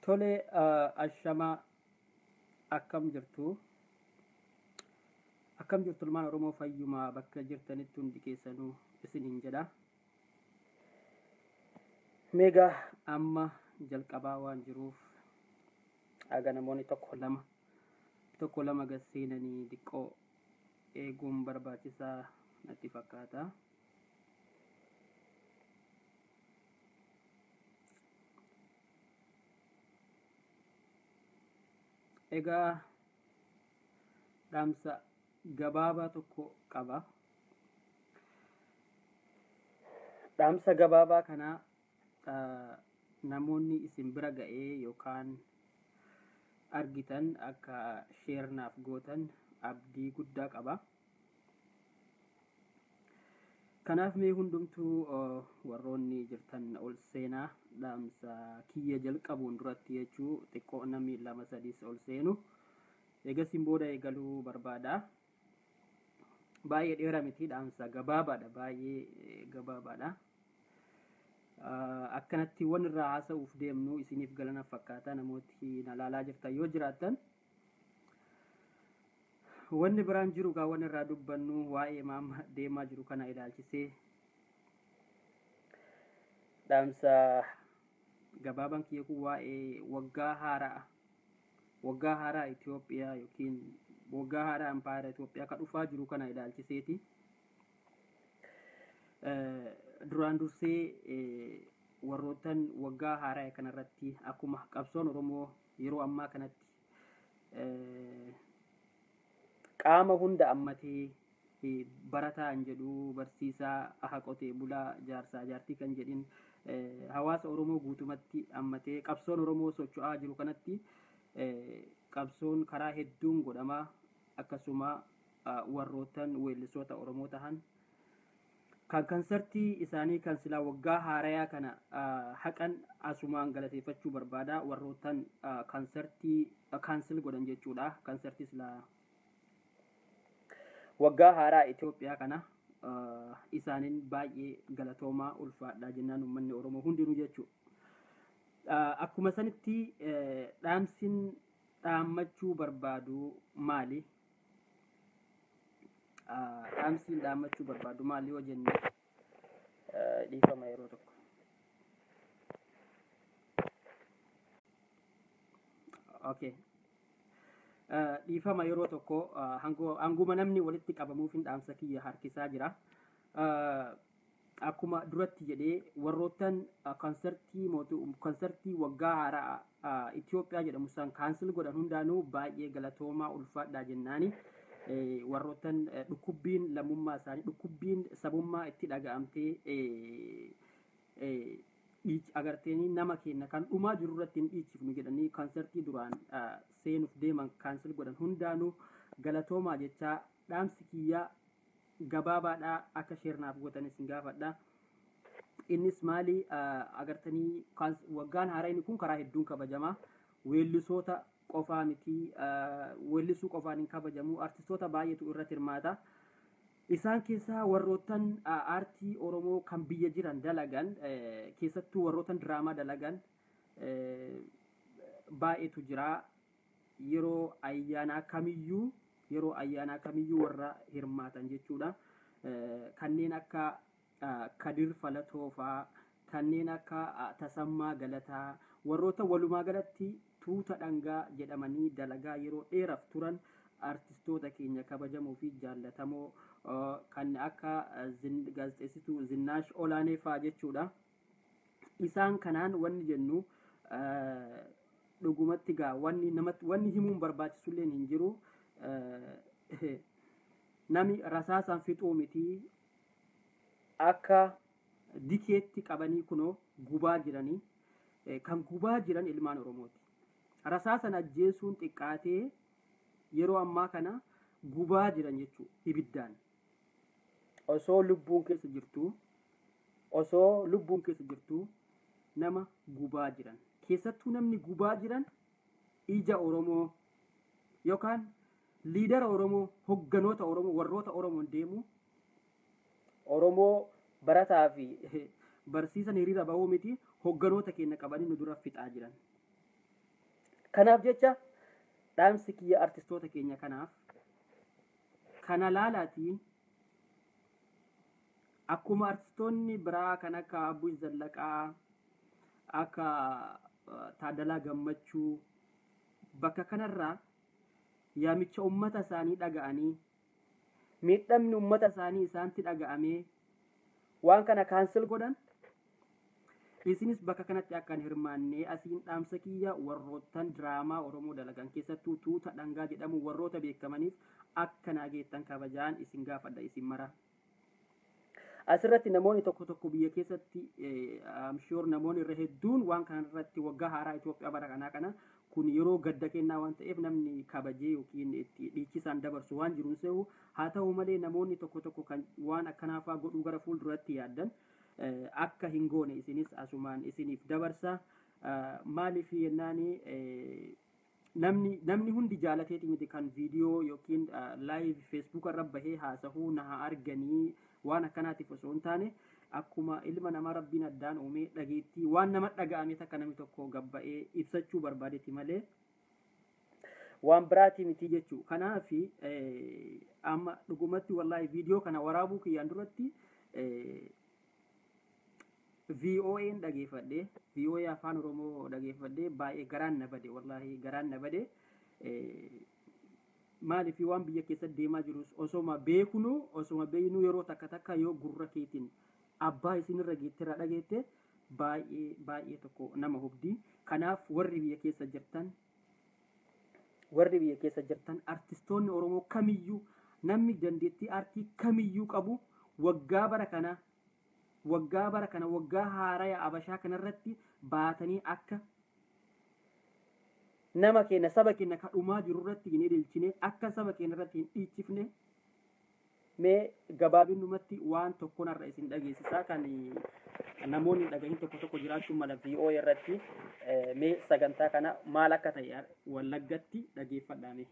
Tole ashamaa akkam jirtu akkam jirtu ilmaan Oromoo fayyumaa bakka jirtanitti hundi keessanuu isiniin jedha. Meegaa amma jalqabaa waan jiruuf aga namoonni tokko lama tokko lama gad seenanii xiqqoo eeguun barbaachisaa natti fakkaata. Egaa dhaamsa gabaabaa tokko qaba. Dhaamsa gabaabaa kanaa ah, namoonni isin bira ga'ee yookaan argitan akka sheernaaf gootan abdii guddaa qaba. Kanaaf mee hundumtuu ah, warroonni jirtan ol seenaa dhaamsa kiyya jalqabuun duratti jechuu xiqqoo namni lama sadiis ol seenu eegasiin booda eegaluu barbaada. Baay'ee dheeraa miti dhaamsa gabaabaadha baay'ee eh, gabaabaadha. Ah, Akkanatti waan irraa haasa'uuf deemnu isiniif galana fakkaata namooti na ilaalaa jirtan yoo jiraattan. Wanni biraan jiru gaa waan irraa dubbannu waa'ee maama deemaa jiru kana ilaalchisee dhaamsa gabaabaan kiyya kun waa'ee waggaa haaraa waggaa haaraa Itoophiyaa yookiin waggaa haaraa ampaayera Itoophiyaa kan dhufaa jiru kana ilaalchiseeti. Eh, Duraan dursee eh, warroottan waggaa haaraa kanarratti akkuma qabsoon Oromoo yeroo ammaa kanatti eh, qaama hunda ammatee eh, barataa hin jedhu barsiisaa aha qotee bulaa jaarsaa jaartii kan jedhin eh, hawaasa Oromoo guutumatti ammatee qabsoon Oromoo socho'aa jiru kanatti eh, qabsoon karaa hedduun godhamaa akkasuma ah, warroottan weellisoota Oromoo tahan kan kansartii isaanii kan silaa waggaa haarayaa kana ah, haqan asumaan galateeffachuu barbaada warroottan ah, kansartii ah, kaansil godhan jechuudha kansartii silaa waggaa haaraa Itoophiyaa kana ah, isaaniin baay'ee galatoomaa ulfaadha jennaan uummanni Oromoo hundinuu jechuudha. Ah, Akkuma sanitti eh, dhaamsin dhaammachuu barbaadu maali? Ah, Dhaamsiin dhaammachuu barbaadu maali yoo jenne eh, dhiifama yeroo tokko. Okay. Eh, Dhiifama yeroo tokko ah, hango- hanguma namni walitti qabamuuf hin dhaamsa kiyya harkisaa jira. Eh, Akkuma duratti jedhee warroottan ah, konsertii mootu konsertii waggaa haaraa ah, Itoophiyaa jedhamu san kaansil godhan hundaanuu baay'ee galatoomaa ulfaadhaa jennaani. Eh, warroottan eh, dhukkubbiin lammummaa isaanii dhukkubbiin sabummaa itti dhaga'amtee eh, eh, dhiich- agarteenii nama keenya kan dhumaa jiru irratti hin dhiichifnu jedhanii konsertii duraan ah, seenuuf deeman kaansil godhan hundaanuu galatoomaa jechaa dhaamsi kiyyaa gabaabaadhaa akka sheernaaf gootan isin gaafadha. Innis maali ah, agartanii kaans- waggaan haaraan kun karaa hedduun kabajamaa weellisoota qofaa miti ah, weellisuu qofaan hin kabajamu artistoota baay'eetu irratti hirmaata. Isaan keessaa warroottan ah, aartii Oromoo kan biyya jiran dalagan eh, keessattuu warroottan diraamaa dalagan eh, baay'eetu jira. Yeroo ayyaanaa kamiyyuu yeroo ayyaanaa kamiyyuu warra hirmaatan jechuudha. Eh, Kanneen akka ah, Kadir Falatoo fa'aa kanneen akka ah, Tasammaa Galataa warroota walumaa galatti tuuta dhangaa jedhamanii dalagaa yeroo dheeraaf turan artistoota keenya kabajamoo fi jaallatamoo uh, kan akka uh, zin- gaazexeessituu Zinnaash Olaanee fa'aa jechuudha. Isaan kanaan wanni jennu uh, dhugumatti gaa wanni namatti wanni himuun barbaachisullee hin jiru. Uh, Nami rasaasaan fixuu miti akka dikeetti qabanii kunoo gubaa jiranii eh, kan gubaa jiran ilmaan Oromooti. Rasaasan ajjeesuun xiqqaatee yeroo ammaa kana gubaa jiran jechuudha ibiddaan. Osoo lubbuun keessa jirtu osoo lubbuun keessa jirtu nama gubaa jiran. Keessattuu namni gubaa jiran ija Oromoo yookaan liidara Oromoo hogganoota Oromoo warroota Oromoon deemu Oromoo barataa fi barsiisan hiriira bahuu miti hogganoota keenya qabanii nu dura fixaa jiran. kanaaf jecha dhaamsi kiyya artistoota keenya kanaaf kana laalaatii akkuma artistoonni biraa kan akka Abbush Zallaqaa akka Taaddalaa Gammachuu bakka kanarraa yaamicha ummata isaanii dhaga'anii miidhamni ummata isaanii isaanitti dhaga'amee waan kana kaansel godhan isinis bakka kanatti akka hin hirmaannee asiin dhaamsa kiyya warroottan diraamaa oromoo dalagan keessattuu tuuta dhangaa jedhamu warroota beekamaniif akka naageettan kabajaan isin gaafadha isin mara asirratti namoonni tokko tokko biyya keessatti amshoor namoonni irra hedduun waan kanarratti waggaa haaraa Itoophiyaa bara kanaa kana kun yeroo gadda kennaa waan ta'eef namni kabajee yookiin itti dhiichisaan dabarsu waan jiruun se'u haa ta'u malee namoonni tokko tokko kan waan akkanaafaa godhuu gara fuulduratti yaaddan akka hin goone isinis asumaan isiniif dabarsa maaliif yennaani namni namni hundi jaalateeti miti kan viidiyoo yookiin laayiv feesbuuk irra bahee haasahuu na haa arganii waan akkanaatiif osoo hin taane akkuma ilma namaa rabbiin addaan uumee dhageettii waan nama dhaga'ame takka namni tokko gabba'ee ibsachuu barbaadetti malee waan biraatii miti jechuu kanaaf amma dhugumatti wallaahi viidiyoo kana waraabuu kiyyaan duratti VOA'n dhageeffadhe VOA afaan oromoo dhageeffadhe baay'ee garaan na bade wallaahi garaan na bade maaliif waan biyya keessatti deemaa jirus osoma beeknu osoma beeknu yeroo takka takka yoo gurra keetiin abbaa isinirra geettirra dhageette baay'ee baay'ee tokko nama hubdi kanaaf warri biyya keessa jirtan warri biyya keessa jirtan artistoonni oromoo kamiyyuu namni dandeettii aartii kamiyyuu qabu waggaa bara kana waggaa bara kana waggaa haaraya abashaa kanarratti baatanii akka nama keenya saba keenya ka dhumaa jiru irratti hin ililchine akka saba keenya irratti hin dhiichifne mee gabaabinumatti waan tokkonarra isin dhageessisaa kan namoonni dhagahin tokko tokko jiraachuu mala VOA irratti mee sagantaa kana maal akka ta'e wallaggatti dhageeffadhaame.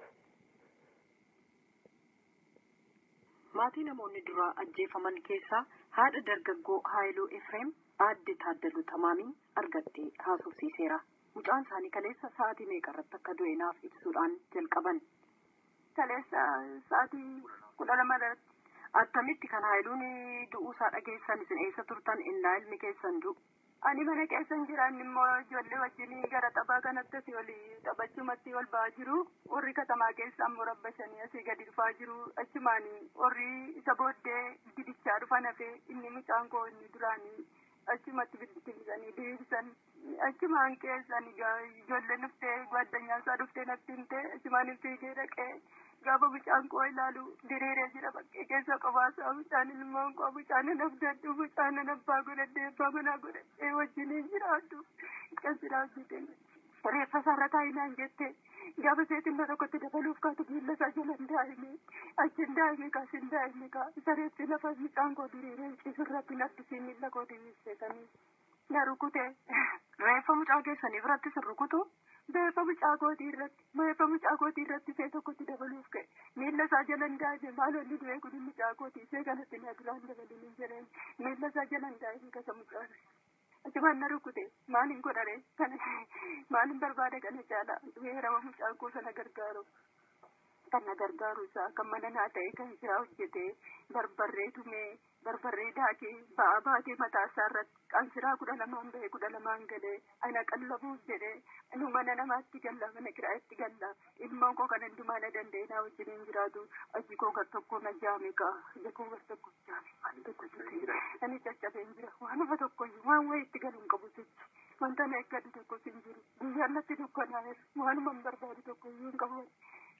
Maatii namoonni duraa ajjeefaman keessaa haadha dargaggoo Haayiluu Efreem aadde Taaddaluu Tamaamiin argattee haasofsiiseera. Mucaan isaanii kaleessa sa'aatii meeqa irratti akka du'e naaf ibsuudhaan jalqaban. Kaleessa sa'aatii kudha lama irratti. Attamitti kan Haayiluun du'uusaa dhageessan isin eessa turtan innaa ilmi keessan du'u? Ani mana keessan jiran immoo ijoollee wajjin gara taphaa kanatti asii ol taphachumatti ol ba'aa jiru. Warri katamaa keessa ammoo rabbashanii asii gadi dhufaa jiru. Achumaan warri isa booddee didichaa dhufan hafee inni mucaan koo inni duraanii achumatti bittinsanii deebisan. Achumaan keessan ijoolleen dhuftee gaaddanyaan isaa dhuftee natti himte achumaan fiigee dhaqee gaafa mucaan koo ilaalu diriiree jira bakkee keessa qobaasaa mucaan ilmoon koo mucaan nafdadhu mucaan abbaa godhadhee abbaa manaa godhadhee wajjiniin jiraadhu kan siraa hojjete reeffa isaarra taa'inaan jette gaafa seetinna tokkotti dabaluuf kaatu miilla isaa jalan daa'ime achiin daa'ime kaasin daa'ime kaa isa reeffi lafa mucaan koo diriiree cisurratti naffisii miilla koo diriirseetanii na rukute Reeffa mucaa keessanii biratti sin rukutu? beefa mucaa kootii irratti beefa mucaa kootii irratti see tokkotti dabaluuf ka'e miilla isaa jalan daa'ime maalolli du'ee kun mucaa kootii see kanatti na duraan dabalin hin jedheen miilla isaa jalan daa'ime kasa mucaa achumaan na rukute maalin godhare kana maalin barbaade kana caala weerama mucaa koo sana gargaaru kan na gargaaru isaa kan mana naa ta'e kan isaa hojjete barbarree tumee barbarree daakee ba'aa baatee mataa isaa irratti qansiraa kudha lamaan bahee kudha lamaan galee ana qallabuuf jedhee nu mana namaatti galla mana kiraatti galla ilmoon koo kan hundumaa na danda'e naa wajjiniin jiraatu aji koo gar tokko na jaame kaa ija koo gar tokko jaame waan tokko jira ani caccabeen jira waan ufa tokko waan wayii itti galuun qabu jechi wanta na eeggatu tokko sin jiru guyyaan natti dukkanaa'eera waanuma hin barbaadu tokko iyyuu hin qabu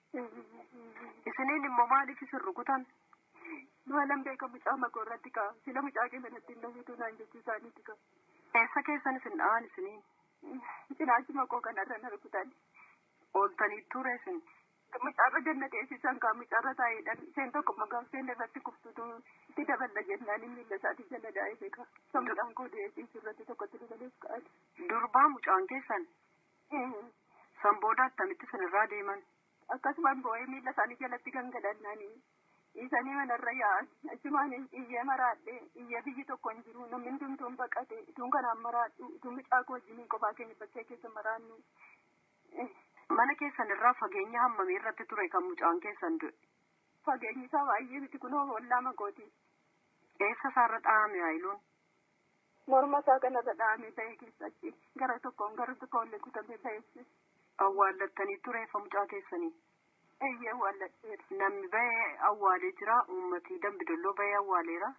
Isiniin immoo maaliif isin rukutan? maalan beeka mucaa makoo irratti kaa sila mucaa keessa natti hin dhawitu naan jechuu isaaniiti kaa Eessa keessan isin dha'an isiniin? cinaachi makoo kanarra na rukutan Ooltanii ture isin? mucaarra ganna teessisan kaa mucaarra taa'eedhaan isheen tokko maqaan isheen irratti kuftutu itti daballa jennaan inni miilla isaatii jala daa'ee beeka sammudhaan koo deessisu irratti tokkotti dabaluuf ka'an. Durbaa mucaan keessan? San booda attamitti isinirraa deeman? akkasumaan boo'ee miilla isaanii jalatti gangalannaanii dhiisanii manarra yaa'an achumaan iyyee maraadhe iyyee biyyi tokko hin jiru namni hundumtuun baqate ituun kanaan maraadhu ituun mucaa koo wajjiniin kophaa keenya bakkee keessa maraannu Mana keessan irraa fageenya hammamii irratti ture kan mucaan keessan du'e? Fageenyi isaa baay'ee miti kunoo ollaa makooti. Eessa isaarra dhahame haayiluun? Morma isaa kanarra dhahamee ta'e keessatti gara tokkoon gara tokkoon illee kutamee ta'e. Awwaallattanii tureeffa mucaa keessanii? Eeyyee awwaalladheera. Namni bahee awwaalee jira uummatii dambidolloo bahee awwaaleera?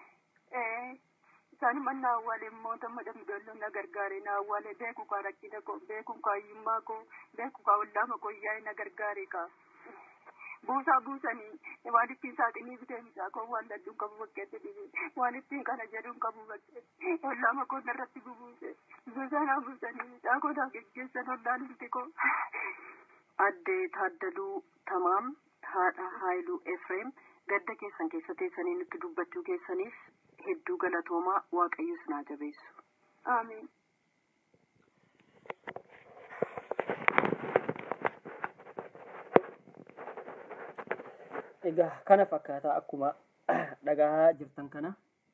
Isaan manna awwaalee mootummaa dambidolloo na gargaare na awwaalee beeku kaa rakkina koo beeku kaa hiyyummaa koo beeku kaa ollaama koo yaa'e na gargaare kaa. Buusaa buusanii waan ittiin saaxinii bitee mucaa koo waan ladduun qabu bakkeetti dhibe waan ittiin kana jedhuun qabu bakkeetti ollaama koo narratti bubuuse buusaa naa buusanii mucaa koo naa geggeessan ollaan ilti koo. Addee Taaddaluu Tamaam haadha Haayiluu Efreem gadda keessan keessa teessanii nutti dubbachuu keessaniif hedduu galatoomaa waaqayyo sinaa jabeessu. Amiin. Egaa kana fakkaataa akkuma dhagaa jirtan kana.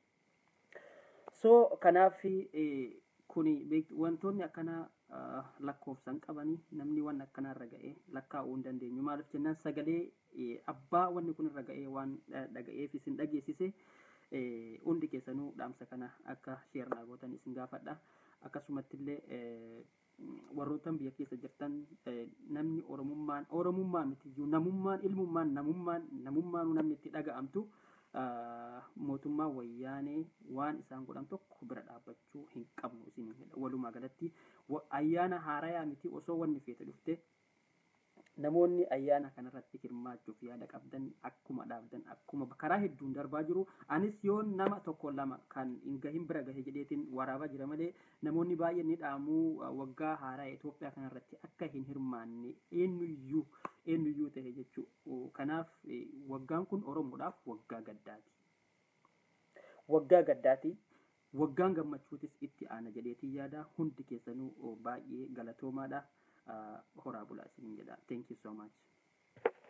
So kanaaf kuni wantoonni akkana lakkoofsan qabanii namni waan akkanaa irra ga'ee lakkaa'uu hin dandeenyu. Maaliif jennaan sagalee abbaa wanni kun irra ga'ee waan dhaga'eef isin dhageessise hundi keessanuu dhaamsa kana akka sheernaa gootan isin gaafadha. Akkasumatti illee warroottan biyya keessa jirtan namni oromummaan oromummaa miti iyyuu namummaan ilmummaan namummaan namummaan namni itti dhaga'amtu mootummaa wayyaanee waan isaan godhan tokko bira dhaabbachuu hin qabnu isin walumaa galatti ayyaana haarayaa miti osoo wanni feete dhufte namoonni ayyaana kanarratti hirmaachuuf yaada qabdan akkuma dhaabdan akkuma karaa hedduun darbaa jiru anis yoo nama tokko lama kan hin gahin bira gahe jedheetiin waraabaa jira malee namoonni baay'een ni dhaamuu waggaa haaraa Itoophiyaa kanarratti akka hin hirmaanne eenyuyyuu eenyuyyuu ta'e jechuu kanaaf waggaan kun Oromoodhaaf waggaa gaddaati. Waggaa gaddaati. Waggaan gammachuutis itti aana jedheetii yaada hundi keessanuu baay'ee galatoomaadha. horaa bulaa isiniin jedha. Thank you so much.